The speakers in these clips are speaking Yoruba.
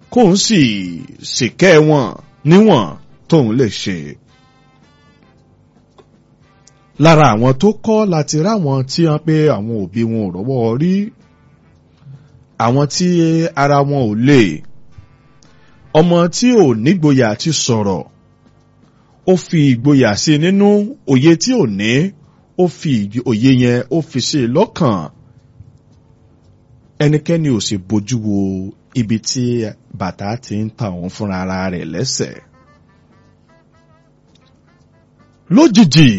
kóun sì ṣìkẹ́ wọn níwọ̀n tóun lè ṣe. lára àwọn tó kọ́ láti ráwọn tí wọ́n pé àwọn òbí wọn ò rọ́wọ́ rí àwọn tí ara wọn ò lè ọmọ tí ò nígboyà ti sọ̀rọ̀ ó fi ìgboyà sí nínú òye tí ò ní ó fi òye yẹn ó fi sí lọ́kàn ẹnikẹ́ni ò sì bójú wo ibi tí bàtà ti ń ta òun fúnra ara rẹ̀ lẹ́sẹ̀. lójijì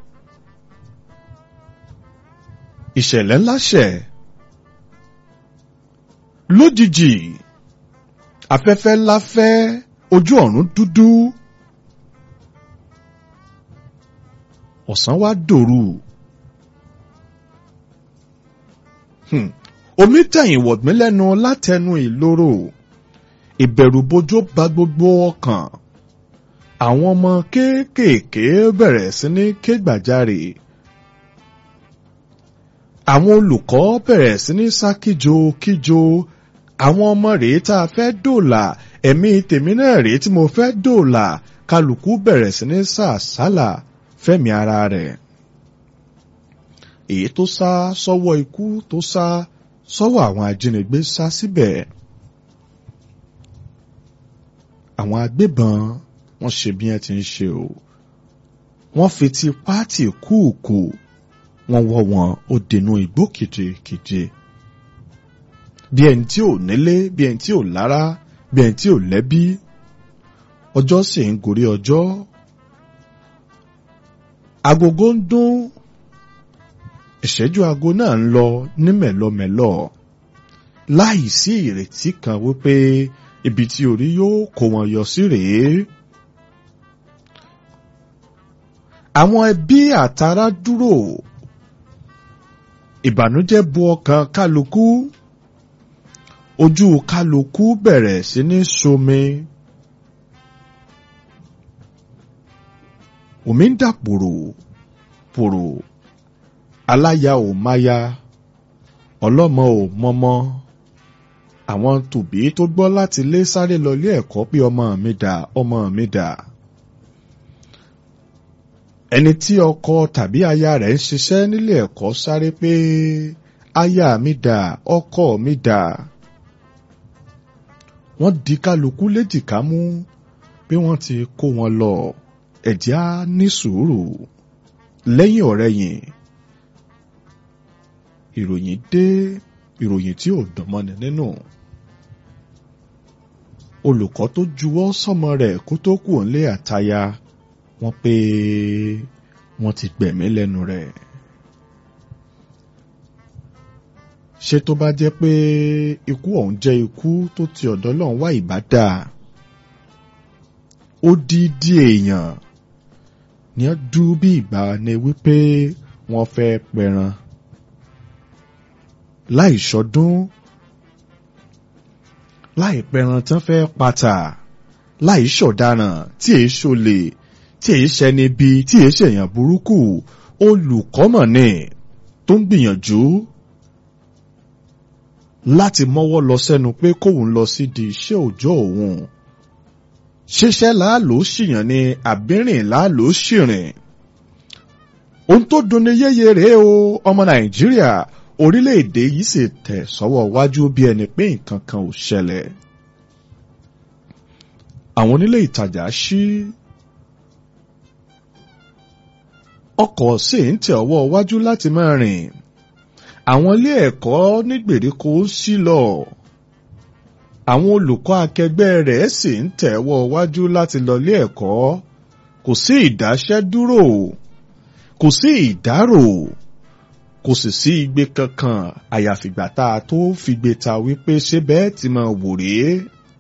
ìṣẹ̀lẹ̀ ńlá ṣẹ̀ lójijì afẹ́fẹ́ ńlá fẹ́ ojú ọ̀run dúdú ọ̀sán wá dòru omi tẹ̀yìn wọ̀gbìn lẹ́nu látẹnu ìloro ìbẹ̀rùbojo bá gbogbo ọkàn àwọn ọmọ kéékèèké bẹ̀rẹ̀ sí ní ké gbàjarè àwọn olùkọ́ bẹ̀rẹ̀ sí ní sá kíjo kíjo àwọn ọmọ rèé tá a fẹ́ dòòlà ẹ̀mí tèmi náà rèé tí mo fẹ́ dòòlà kálukú bẹ̀rẹ̀ sí ní sá àsálà fẹ́mi ara rẹ̀ èyí tó sá sọ́wọ́ ikú tó sá sọ́wọ́ àwọn ajínigbé sá síbẹ̀ àwọn agbébọn wọ́n ṣe bí wọ́n ti ń ṣe o wọ́n fi ti pátì kúùkù wọ́n wọ́ wọn ó dènà igbó kìjikìji bí ẹni tí ò nílé bí ẹni tí ò lára bí ẹni tí ò lẹ́bí ọjọ́ sì ń gorí ọjọ́ agogo ń dún ìṣẹ́jú aago náà ń lọ ní mẹ̀lọmẹ̀lọ láì sí ìrètí kan wípé ibi tí orí yóò kó wọn yọ sí rèé. àwọn ẹbí àtàrà dúró ìbànújẹ́ bu ọkàn kálukú ojú kálukú bẹ̀rẹ̀ sí ní somi. omi ń dà pòrò pòrò aláya ò máya ọlọ́mọ ò mọ́mọ́ àwọn tòbí tó gbọ́ láti lé sáré lọ ilé ẹ̀kọ́ pé ọmọ mi dà ọmọ mi dà ẹni tí ọkọ tàbí aya rẹ̀ ń ṣiṣẹ́ nílé ẹ̀kọ́ sáré pé aya mi dà ọkọ mi dà wọ́n di kálukú léjìká mú bí wọ́n ti kó wọn lọ ẹ̀jẹ̀ á ní sùúrù lẹ́yìn ọ̀rẹ́yìn ìròyìn dé ìròyìn tí ò dánmọ́ni nínú olùkọ́ tó juwọ́ sọ́mọ rẹ̀ kó tó kù nílé àtaya wọ́n pé wọ́n ti gbẹ̀mí lẹ́nu rẹ̀ ṣé tó bá jẹ́ pé ikú ọ̀hún jẹ́ ikú tó ti ọ̀dọ̀ Ọlọ́run wá ìbá dáa ó dídí èèyàn ní ó dú bí ìgbà ni wípé wọ́n fẹ́ pẹran láì ṣọdún láì pẹran tán fẹ́ pata láì ṣọ̀daràn tí èé ṣolè tí èé ṣẹni bí tí èé ṣèyàn burúkú olùkọ́mọ̀ ni tó ń gbìyànjú láti mọ́wọ́ lọ sẹ́nu pé kóun lọ sí di iṣẹ́ òòjọ́ òun ṣiṣẹ́ láàló ṣìyàn ni àbírìn láàló ṣìrìn ohun tó dunni yéye rèé o ọmọ nàìjíríà orílẹ̀-èdè yìí sì tẹ̀ sọ́wọ́ wájú bí ẹni pé nǹkan kan ò ṣẹlẹ̀ àwọn onílé ìtajà ṣí ọkọ̀ sì ń tẹ̀ ọwọ́ wájú láti máa rìn àwọn ilé ẹ̀kọ́ ní gbèríko ṣí lọ àwọn olùkọ́ akẹgbẹ́ rẹ̀ sì ń tẹ̀wọ́ wájú láti lọ ilé ẹ̀kọ́ kò sí ìdáṣẹ́dúró kò sí ìdárò kò sì sí igbe kankan àyàfìgbà tá a tó figbe ta wípé ṣé bẹ́ẹ̀ ti máa wò rèé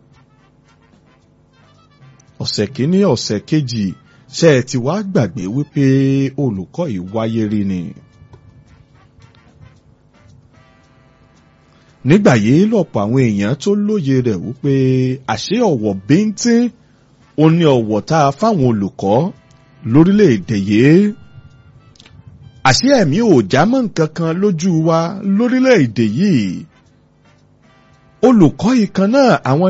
ọ̀sẹ̀ kìíní ọ̀sẹ̀ kejì ṣe ẹ ti wá gbàgbé wípé olùkọ́ yìí wáyé rí ni. nígbà yìí lọ̀pọ̀ àwọn èèyàn tó lóye rẹ̀ wípé àṣé ọ̀wọ̀ bíntín ó ní ọ̀wọ̀ tá a fáwọn olùkọ́ lórílẹ̀‐èdè yìí àṣé ẹ̀mí ò já mọ́ nǹkan kan lójú wa lórílẹ̀‐èdè yìí olùkọ́ ìkan náà àwọn